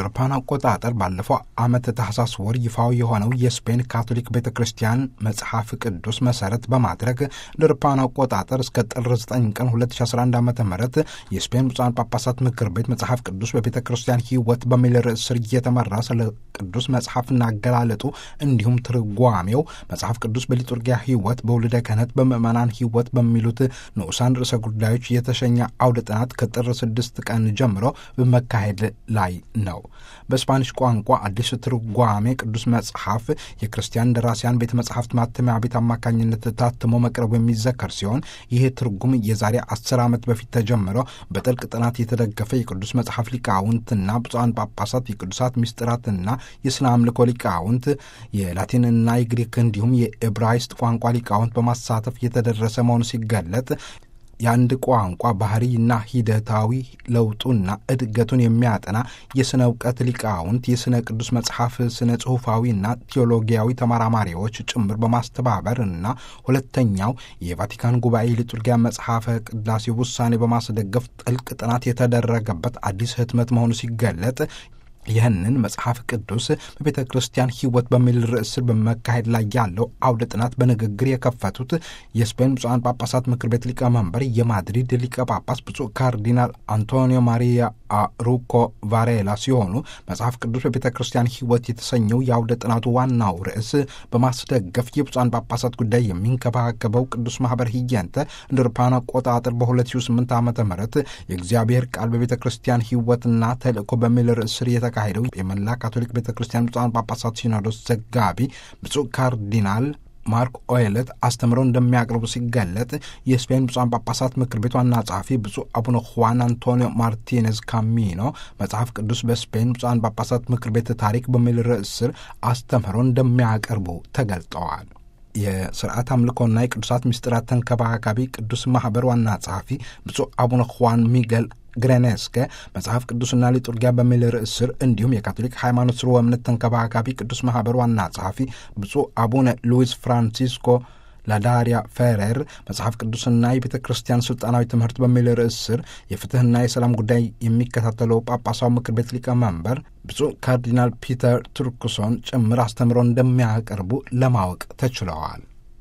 አውሮፓውያን አቆጣጠር ባለፈው ዓመት ታህሳስ ወር ይፋዊ የሆነው የስፔን ካቶሊክ ቤተ ክርስቲያን መጽሐፍ ቅዱስ መሰረት በማድረግ እንደ አውሮፓውያን አቆጣጠር እስከ ጥር 9 ቀን 2011 ዓ ም የስፔን ብፁዓን ጳጳሳት ምክር ቤት መጽሐፍ ቅዱስ በቤተ ክርስቲያን ሕይወት በሚል ርዕስ ስር እየተመራ ስለ ቅዱስ መጽሐፍና አገላለጡ እንዲሁም ትርጓሜው መጽሐፍ ቅዱስ በሊቱርጊያ ሕይወት፣ በውልደ ክህነት፣ በምዕመናን ሕይወት በሚሉት ንዑሳን ርዕሰ ጉዳዮች የተሸኘ አውደ ጥናት ከጥር 6 ቀን ጀምሮ በመካሄድ ላይ ነው። በስፓኒሽ ቋንቋ አዲስ ትርጓሜ ቅዱስ መጽሐፍ የክርስቲያን ደራሲያን ቤተ መጽሐፍት ማተሚያ ቤት አማካኝነት ታትሞ መቅረቡ የሚዘከር ሲሆን ይህ ትርጉም የዛሬ አስር ዓመት በፊት ተጀምሮ በጥልቅ ጥናት የተደገፈ የቅዱስ መጽሐፍ ሊቃውንትና ብፁዓን ጳጳሳት የቅዱሳት ምስጢራትና የስነ አምልኮ ሊቃውንት የላቲንና የግሪክ እንዲሁም የኤብራይስጥ ቋንቋ ሊቃውንት በማሳተፍ የተደረሰ መሆኑ ሲገለጥ የአንድ ቋንቋ ባህሪና ሂደታዊ ለውጡና እድገቱን የሚያጠና የሥነ እውቀት ሊቃውንት የሥነ ቅዱስ መጽሐፍ ስነ ጽሑፋዊና ቴዎሎጊያዊ ተመራማሪዎች ጭምር በማስተባበር እና ሁለተኛው የቫቲካን ጉባኤ ሊቱርጊያ መጽሐፈ ቅዳሴ ውሳኔ በማስደገፍ ጥልቅ ጥናት የተደረገበት አዲስ ህትመት መሆኑ ሲገለጥ ይህንን መጽሐፍ ቅዱስ በቤተ ክርስቲያን ሕይወት በሚል ርዕስ ስር በመካሄድ ላይ ያለው አውደ ጥናት በንግግር የከፈቱት የስፔን ብፁዓን ጳጳሳት ምክር ቤት ሊቀመንበር የማድሪድ ሊቀ ጳጳስ ብፁዕ ካርዲናል አንቶኒዮ ማሪያ ሩኮ ቫሬላ ሲሆኑ መጽሐፍ ቅዱስ በቤተ ክርስቲያን ሕይወት የተሰኘው የአውደ ጥናቱ ዋናው ርዕስ በማስደገፍ የብፁዓን ጳጳሳት ጉዳይ የሚንከባከበው ቅዱስ ማህበር ህየንተ እንደ አውሮፓውያን አቆጣጠር በ2008 ዓ ም የእግዚአብሔር ቃል በቤተ ክርስቲያን ሕይወትና ተልእኮ በሚል ርዕስ ስር የተካሄደው የመላ ካቶሊክ ቤተ ክርስቲያን ብፁዓን ጳጳሳት ሲኖዶስ ዘጋቢ ብፁዕ ካርዲናል ማርክ ኦይለት አስተምረው እንደሚያቀርቡ ሲገለጥ የስፔን ብፁዓን ጳጳሳት ምክር ቤት ዋና ጸሐፊ ብፁዕ አቡነ ሁዋን አንቶኒዮ ማርቲኔዝ ካሚኖ መጽሐፍ ቅዱስ በስፔን ብፁዓን ጳጳሳት ምክር ቤት ታሪክ በሚል ርዕስ ስር አስተምረው እንደሚያቀርቡ ተገልጠዋል። የስርዓት አምልኮና የቅዱሳት ምስጢራት ተንከባካቢ ቅዱስ ማኅበር ዋና ጸሐፊ ብፁዕ አቡነ ሁዋን ሚገል ግሬኔስከ መጽሐፍ ቅዱስና ሊጡርጊያ በሚል ርዕስ ስር እንዲሁም የካቶሊክ ሃይማኖት ስርወ እምነት ተንከባካቢ ቅዱስ ማኅበር ዋና ጸሐፊ ብፁዕ አቡነ ሉዊስ ፍራንሲስኮ ላዳሪያ ፌሬር መጽሐፍ ቅዱስና የቤተ ክርስቲያን ስልጣናዊ ትምህርት በሚል ርዕስ ስር የፍትህና የሰላም ጉዳይ የሚከታተለው ጳጳሳዊ ምክር ቤት ሊቀመንበር ብፁዕ ካርዲናል ፒተር ቱርክሶን ጭምር አስተምረው እንደሚያቀርቡ ለማወቅ ተችለዋል።